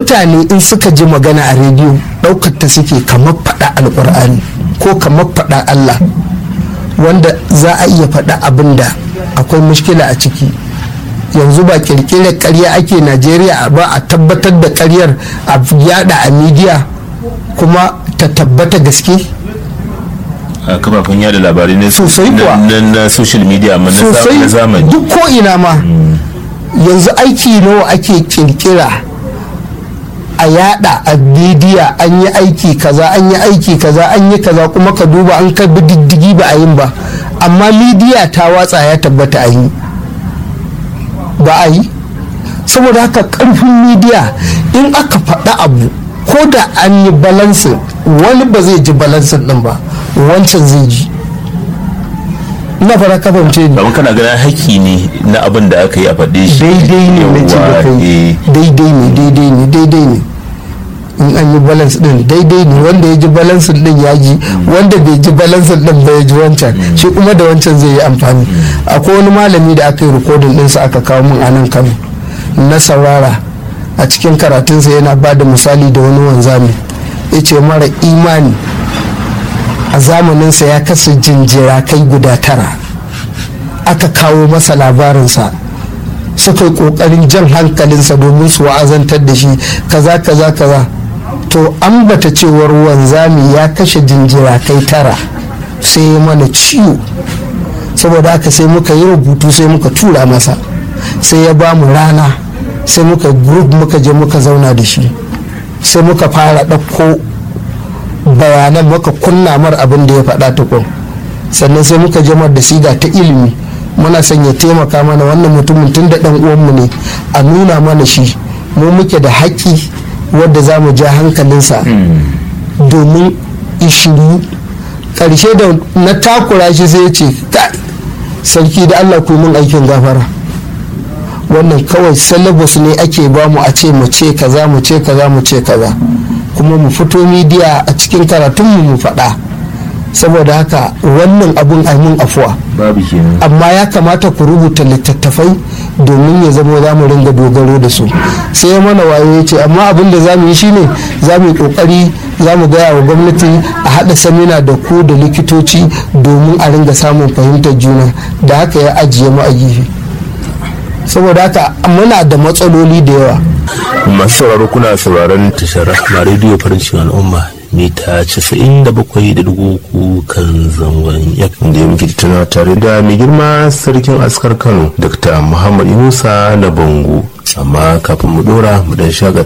mutane in suka ji magana a rediyo ɗaukar ta suke kamar faɗa alƙur'ani ko kamar faɗa allah wanda za a iya faɗa abin da akwai mushkila a ciki yanzu ba kirkirar karya ake najeriya ba a tabbatar da karyar a yada a midiya kuma ta tabbata gaske a kafafen yada labarai na Sosai kuwa. na- na social media amma na za- sosai na zamani duk ko ina ma yanzu aiki nawa ake kirkira a yada a midiya an yi aiki kaza an yi aiki kaza an yi kaza kuma ka duba an ka bi diddigi ba a yin ba amma midiya ta watsa ya tabbata a yi ba a yi saboda haka karfin midiya in aka faɗa abu ko da an yi balansin wani ba zai ji balansin ɗin ba wancan zai ji ina fara ka fahimce ni kamar kana ganin haƙƙi ne na abin da aka yi a faɗe shi daidai ne na ce da Yawwa, kai eh. daidai ne daidai ne daidai ne in an yi balance din daidai ne wanda ya ji balance din ya ji wanda bai ji balance din ba ya ji wancan shi kuma da wancan zai yi amfani akwai wani malami da aka yi rikodin ɗinsa aka kawo min a nan kano na saurara a cikin karatunsa yana ba da misali da wani wanzami ya ce mara imani a zamaninsa ya kasa jinjira kai guda tara aka kawo masa labarinsa suka yi kokarin jan hankalinsa domin su wa'azantar da shi kaza kaza kaza to an bata cewar wanzami ya kashe jinjira kai tara sai ya mana ciwo saboda haka sai muka yi rubutu sai muka tura masa sai ya ba mu rana sai muka group muka je muka zauna da shi sai muka fara ɗauko bayanan muka kunna mar abin da ya faɗa tukun sannan sai muka jamar da siga ta ilimi muna son ya taimaka mana wannan mutumin tun da ɗan uwanmu ne a nuna mana shi mu muke da haƙƙi wadda za mu ja hankalinsa domin ishiru ƙarshe da na takura shi sai ya ce "Kai, sarki da allah ku yi min aikin gafara wannan kawai syllabus ne ake ba mu a ce mu ce kaza mu ce kaza mu ce kaza kuma mu fito midiya a cikin karatunmu mu faɗa saboda haka wannan abun mun afuwa babu kenan amma ya kamata ku rubuta littattafai domin ya zama za mu ringa dogaro da su sai ya mana wayo ya ce amma abin da za mu yi shine za mu yi kokari za mu gaya wa gwamnati a haɗa samina da ku da likitoci domin a ringa samun fahimtar juna da haka ya ajiye mu a gefe saboda haka muna da matsaloli da yawa masu sauraro kuna sauraron tashar rahma rediyo farin cikin al'umma mita 97.3 kan zangon yakin da ya muke tattauna tare da mai girma sarkin askar kano dr muhammad yunusa na bango amma kafin mu dora mu dan shagata